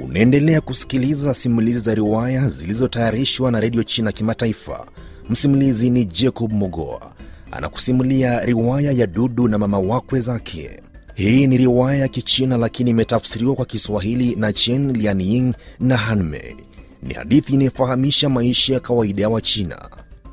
Unaendelea kusikiliza simulizi za riwaya zilizotayarishwa na redio China Kimataifa. Msimulizi ni Jacob Mogoa anakusimulia riwaya ya Dudu na mama wakwe zake. Hii ni riwaya ya Kichina lakini imetafsiriwa kwa Kiswahili na Chen Lianying na Hanmei. Ni hadithi inayofahamisha maisha ya kawaida ya Wachina.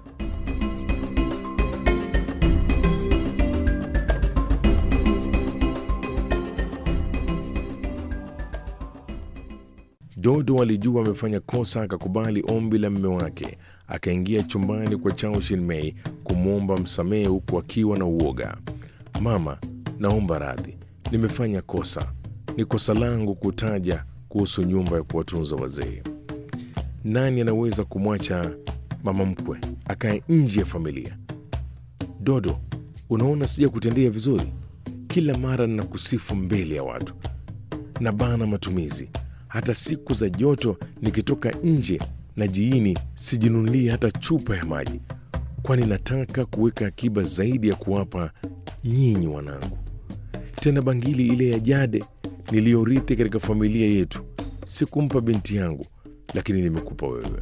Dodo alijua amefanya kosa, akakubali ombi la mme wake, akaingia chumbani kwa Chao Shinmei kumwomba msamehe huku akiwa na uoga. Mama, naomba radhi, nimefanya kosa. Ni kosa langu kutaja kuhusu nyumba ya kuwatunza wazee. Nani anaweza kumwacha mama mkwe akae nje ya familia? Dodo, unaona sija kutendea vizuri? Kila mara ninakusifu mbele ya watu na bana matumizi hata siku za joto nikitoka nje na jiini sijinunulie hata chupa ya maji, kwani nataka kuweka akiba zaidi ya kuwapa nyinyi wanangu. Tena bangili ile ya jade niliyorithi katika familia yetu sikumpa binti yangu, lakini nimekupa wewe.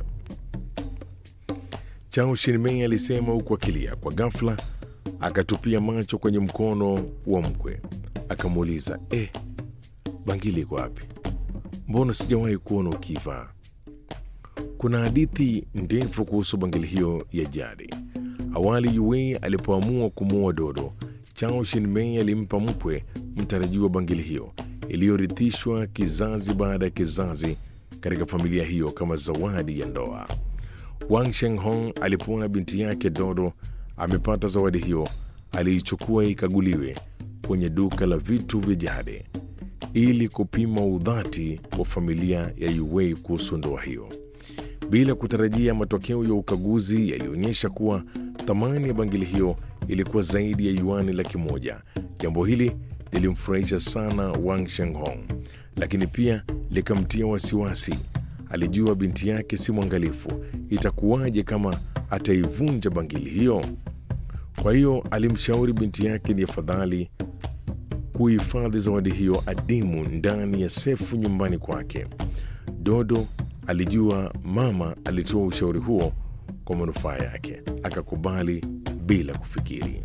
Chao Shinmei alisema huku akilia. Kwa ghafla akatupia macho kwenye mkono wa mkwe, akamuuliza eh, bangili iko wapi? Mbona sijawahi kuona ukivaa? Kuna hadithi ndefu kuhusu bangili hiyo ya jadi. Awali Yuwei alipoamua kumuoa Dodo, Chao Shinmei alimpa mkwe mtarajiwa bangili hiyo iliyorithishwa kizazi baada ya kizazi katika familia hiyo kama zawadi ya ndoa. Wang Shenghong alipoona binti yake Dodo amepata zawadi hiyo, aliichukua ikaguliwe kwenye duka la vitu vya jadi ili kupima udhati wa familia ya Yuwei kuhusu ndoa hiyo. Bila kutarajia, matokeo ya ukaguzi yalionyesha kuwa thamani ya bangili hiyo ilikuwa zaidi ya yuani laki moja. Jambo hili lilimfurahisha sana Wang Shenghong, lakini pia likamtia wasiwasi. Alijua binti yake si mwangalifu, itakuwaje kama ataivunja bangili hiyo? Kwa hiyo alimshauri binti yake ni afadhali kuhifadhi zawadi hiyo adimu ndani ya sefu nyumbani kwake. Dodo alijua mama alitoa ushauri huo kwa manufaa yake, akakubali bila kufikiri.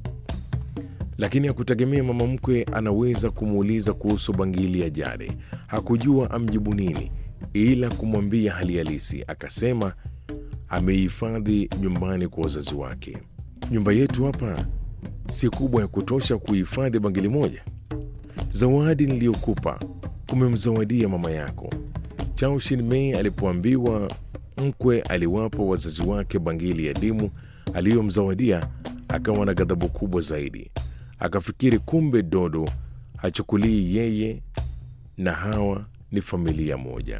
Lakini hakutegemea mama mkwe anaweza kumuuliza kuhusu bangili ya jade. Hakujua amjibu nini, ila kumwambia hali halisi. Akasema ameihifadhi nyumbani kwa wazazi wake. Nyumba yetu hapa si kubwa ya kutosha kuhifadhi bangili moja. Zawadi niliyokupa umemzawadia mama yako. Chao Shinmei alipoambiwa mkwe aliwapa wazazi wake bangili ya dimu aliyomzawadia, akawa na ghadhabu kubwa zaidi. Akafikiri kumbe Dodo hachukulii yeye na hawa ni familia moja.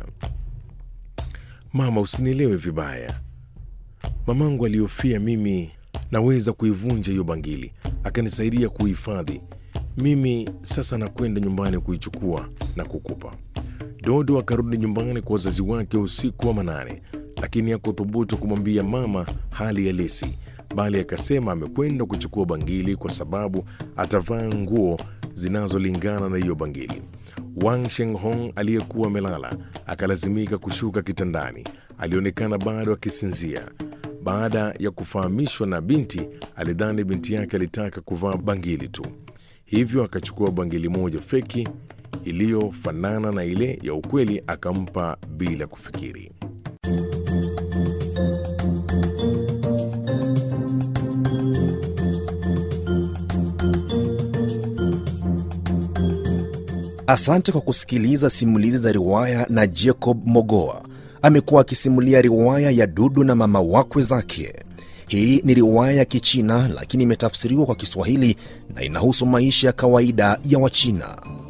Mama, usinielewe vibaya. Mamangu aliyofia mimi naweza kuivunja hiyo bangili, akanisaidia kuhifadhi. Mimi sasa nakwenda nyumbani kuichukua na kukupa. Dodo akarudi nyumbani kwa wazazi wake usiku wa manane, lakini hakuthubutu kumwambia mama hali halisi, bali akasema amekwenda kuchukua bangili kwa sababu atavaa nguo zinazolingana na hiyo bangili. Wang Shenghong aliyekuwa amelala akalazimika kushuka kitandani. Alionekana bado akisinzia. Baada ya kufahamishwa na binti, alidhani binti yake alitaka kuvaa bangili tu, hivyo akachukua bangili moja feki iliyofanana na ile ya ukweli akampa bila kufikiri. Asante kwa kusikiliza simulizi za riwaya na Jacob Mogoa. Amekuwa akisimulia riwaya ya Dudu na mama wakwe zake. Hii ni riwaya ya Kichina lakini imetafsiriwa kwa Kiswahili na inahusu maisha ya kawaida ya Wachina.